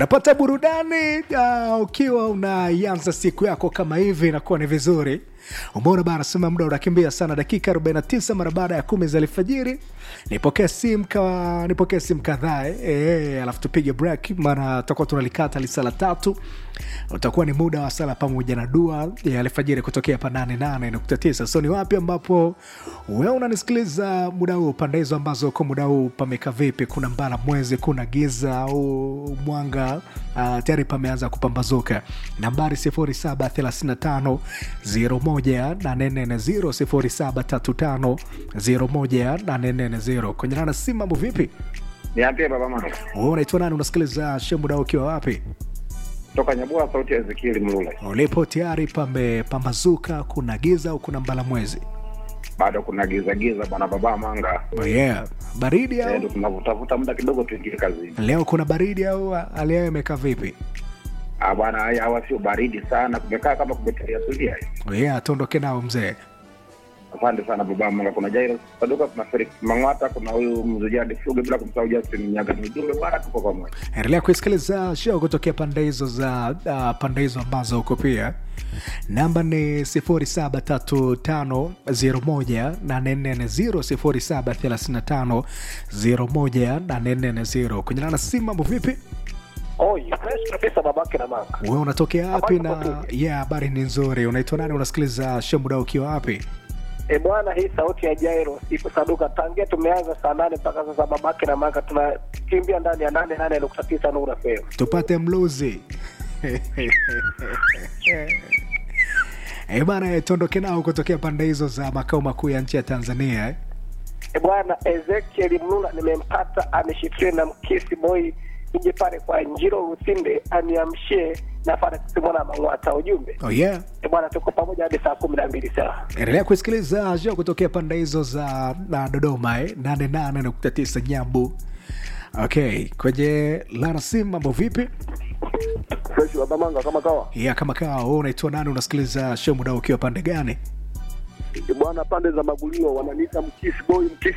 napata burudani uh, ukiwa unaianza siku yako kama hivi inakuwa ni vizuri umeona bana sema muda unakimbia sana dakika 49 mara baada ya kumi za alfajiri nipokee simu ka, nipokee simu kadhaa eh, eh, alafu tupige break maana tutakuwa tunalikata lisala tatu utakuwa ni muda wa sala pamoja na dua ya alfajiri kutokea pa 88.9 so ni wapi ambapo wewe unanisikiliza muda huu pande hizo ambazo uko muda huu pameka vipi kuna mbala mwezi kuna giza au mwanga uh, tayari pameanza kupambazuka nambari 0735 01840 0735 kwenye nana simu mambo vipi Niambie baba mama. wewe unaitwa nani unasikiliza she muda huu ukiwa wapi Toka Nyabua sauti ya Ezekieli Mlule. ulipo tayari pamepambazuka kuna giza au kuna mbala mwezi Bado kuna giza giza bwana baba manga. oh yeah. baridi Eh, au Ndio tunavutafuta muda kidogo tuingie kazini. leo kuna baridi au hali yao imekaa vipi Ah bwana haya hawa sio baridi sana. Kumekaa kama kumetulia tulia. oh yeah, tuondoke nao mzee Asante sana baba manga. Kuna Jairus Saduka, kuna Felix Mang'ata, kuna huyu Mzujadi Fuge bila kumsahau Justin Nyaga. Ni ujumbe bwana tuko pamoja. endelea kuisikiliza show kutokea pande hizo za uh, pande hizo ambazo uko pia namba ni 0735018440 0735018440 kwenye nana simu mambo vipi Oi, fresh kabisa babake na mama. we unatokea wapi na Habari kwa yeah habari ni nzuri unaitwa nani unasikiliza show muda ukiwa wapi E bwana, hii sauti ya Jairo ipo Saduka tangia tumeanza saa nane mpaka sasa, babake na maka tunakimbia ndani ya nane nane nukta tisa Nura FM. tupate mluzi Eh bana eh, tuondoke nao kutokea pande hizo za makao makuu ya nchi ya tanzania eh. E bwana, Ezekiel Mlula nimempata, ameshikilia na mkisi boy ije pale kwa Njiro Usinde aniamshie nafana kusimona Mang'wata ujumbe. oh yeah E bwana, tuko pamoja hadi saa kumi na mbili saa endelea kusikiliza show kutokea pande hizo za na dodoma eh, 88.9 nyambu okay kwenye larasim mambo vipi fresh baba manga kama kawa ya kama kaa wewe unaitwa nani unasikiliza show muda ukiwa pande gani bwana, pande za Magulio wananiita mkisi boy, mkisi